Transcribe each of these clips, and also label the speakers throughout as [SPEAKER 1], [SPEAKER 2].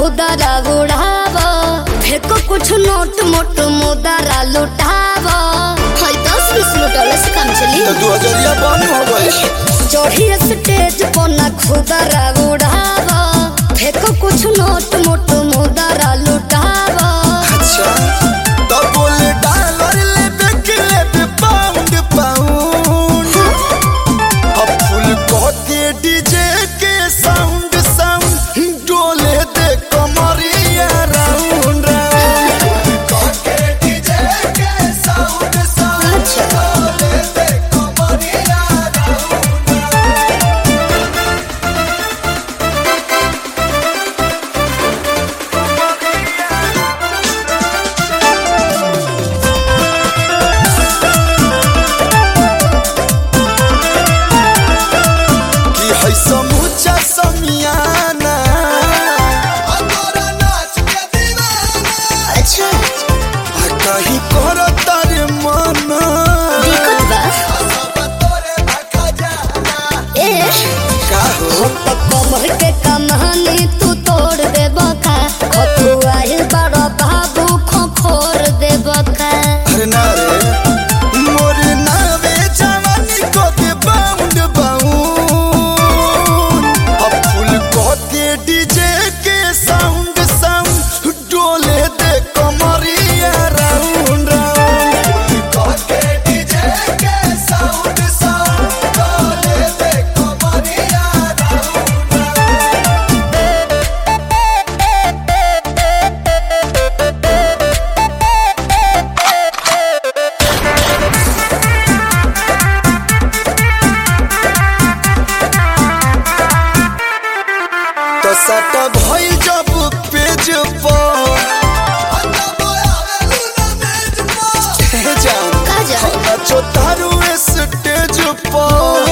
[SPEAKER 1] खुदरा उड़ाव फेको कुछ नोट मोट मुदरा लुटाव हाय दस बीस लुटौले से काम चली
[SPEAKER 2] तो दू हजरिया बंद हो गई
[SPEAKER 1] चढ़ी स्टेज पर ना खुदरा उड़ाव फेको कुछ नोट मोट मुदरा लुटाव
[SPEAKER 2] अच्छा तो बोले डॉलर ले बेक ले बे पाउंड पाउंड अब फुल कहते डीजे के साउंड साउंड डोले दे कमरिया राउंड राउंड कहते डीजे के साउंड साउंड
[SPEAKER 1] अच्छा।
[SPEAKER 2] डोले दे कमरिया राउंड राउंड कि है समूचा समियाना अतोरा नाच के दीवाना
[SPEAKER 1] अच्छा
[SPEAKER 2] आ कहीं करो तारे मना
[SPEAKER 1] दिक्कत बा
[SPEAKER 2] सब तोरे भखा जाना
[SPEAKER 1] ए
[SPEAKER 2] का हो
[SPEAKER 1] तो कमर के कमानी तू तोड़ दे बका खतुआइल बड़ा बाबू खोखोर दे बका
[SPEAKER 2] अरे ना रे मोर नावे जवानी को दे बाउंड बाउंड अब फुल को दे डीजे के साउंड साउंड डोले दे कमरिया राउंड राउंड को दे डीजे के साउंड साउंड डोले दे कमरिया राउंड राउंड तो सट भइल जब पेज पर हे जान
[SPEAKER 1] का जान?
[SPEAKER 2] नचो तारू स्टेज पर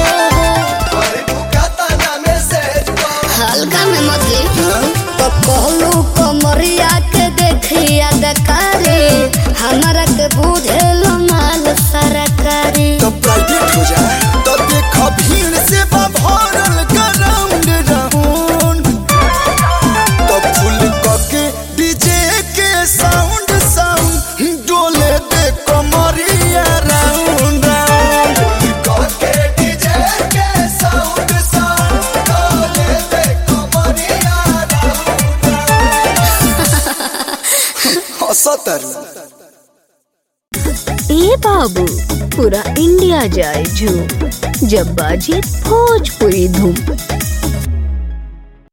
[SPEAKER 1] हल्का में मछली तो कहलू कमरिया के देखिया दकारी हमारा के बुझेल माल सरकारी
[SPEAKER 2] तो प्राइवेट हो जाए तो देख भीड़ से बा भरल ग्राउंड राउंड तो फुल के डीजे के साउंड साउंड डोले दे कमरिया राउंड राउंड के डीजे के साउंड साउंड डोले दे कमरिया राउंड राउंड हंसतरू
[SPEAKER 3] ए बाबू पूरा इंडिया जाए झूम जब बाजे भोजपुरी धूम